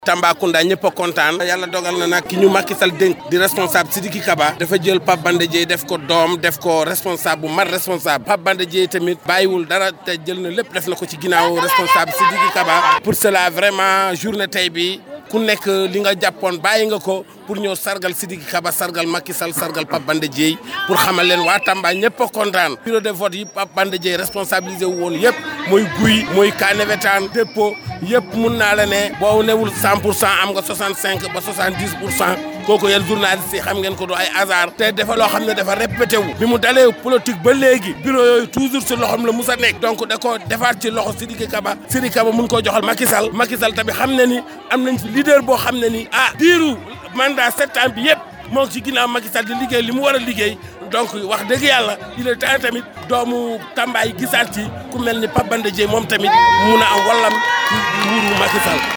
Tambacounda ñëpp a kontaan yàlla dogal na nag ki ñu Macky Sall dénk di responsable Sidiki Kaba dafa jël Pape Banda Dièye def ko doom def ko responsable bu mat responsable Pape Banda Dièye tamit bàyyiwul dara te jël na lépp def na ko ci ginnaaw responsable Sidiki Kaba pour cela vraiment journée tey bi ku nekk li nga jàppoon bàyyi nga ko pour ñëw sargal Sidiki Kaba sargal Macky Sall sargal Pape Banda Dièye pour xamal leen waa Tamba ñëpp a kontaan bureau de vote yi Pape Banda Dièye responsabilisé wu woon yëpp mooy guy mooy Kanewetaan dépôt yëpp mun naa la ne boo newul 100 pour cent am nga 65 ba 70 pour cent kooku yéen journalistes yi xam ngeen ko du ay hasard te dafa loo xam ne dafa répété wu bi mu dalee politique ba léegi bureau yooyu toujours si loxoom la musa nekk donc da ko defaat ci loxo Sidiki Kaba Sidiki Kaba mun koo joxal Macky Sall Macky Sall tamit xam ne ni am nañ fi leader boo xam ne ni ah diiru mandat sept ans bi yëpp moo ci ginnaaw Macky Sall di liggéey li mu war a liggéey donc wax dëgg yàlla il est temps tamit doomu Tamba yi gisaat ci ku mel ni Pape Banda Dièye moom tamit mun a am wallam ci nguuru Macky Sall